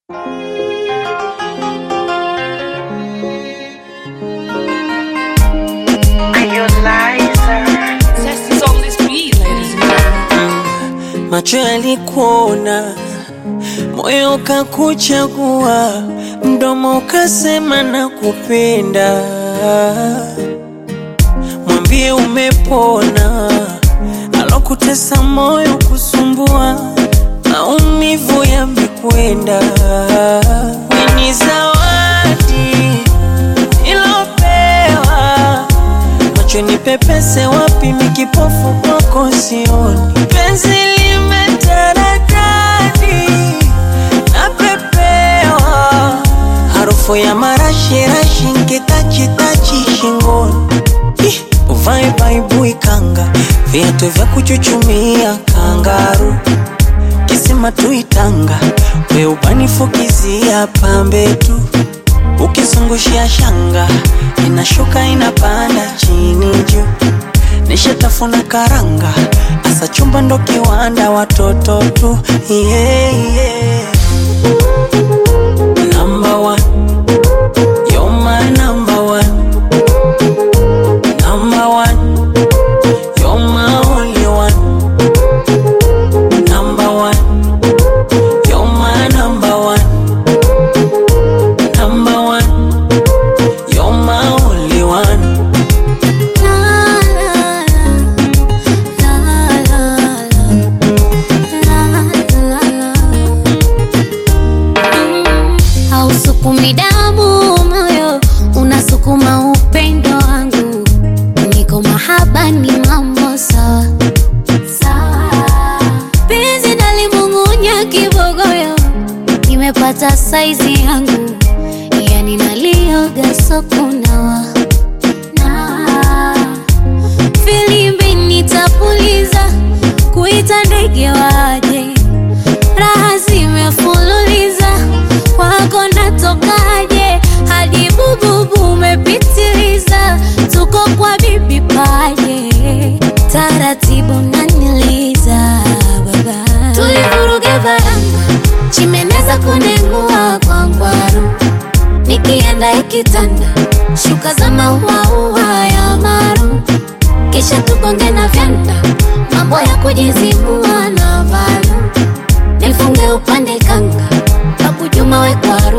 Macho yalikuona, moyo ukakuchagua, mdomo ukasema nakupenda. Mwambie umepona, alokutesa moyo kusumbua, maumivu yamekwenda. Ni zawadi ilopewa macho ni pepese wapi, mikipofu kwako sioni. Penzi limetaradadi napepewa, harufu ya marashirashi nkitachitachi shingoni. Ih, Uvae baibui kanga, viatu vya kuchuchumia kangaru, kisima tuitanga, we ubanifukizia pambe tu ukizungushia shanga inashuka inapanda chini juu, nishatafuna karanga, asa chumba ndo kiwanda, watoto tu yeah, yeah. Number one, you're my number one. Number one, you're my only one. Number one, you're my number one. Number one, you're my only one. Hausukumi damu moyo, unasukuma upendo wangu. Niko mahaba ni mambo sawa sawa, penzi nalimung'unya kibogoyo, nimepata saizi yangu, yani nalioga sokunawa nawa filimbi nitapuliza, kuita ndege waje, raha zimefululiza, kwako natokaje? Hadi bububu umepitiliza, tuko kwa bibi paje, taratibu naniliza baba, tulivuruge baranga, chimeneza kunengua kwa ngwaru nikienda ikitanda shuka za mauaua ya maru, kisha tukonge na vyanda, mambo ya kujizibua na valu, nifunge upande kanga, Babu Juma we kwaru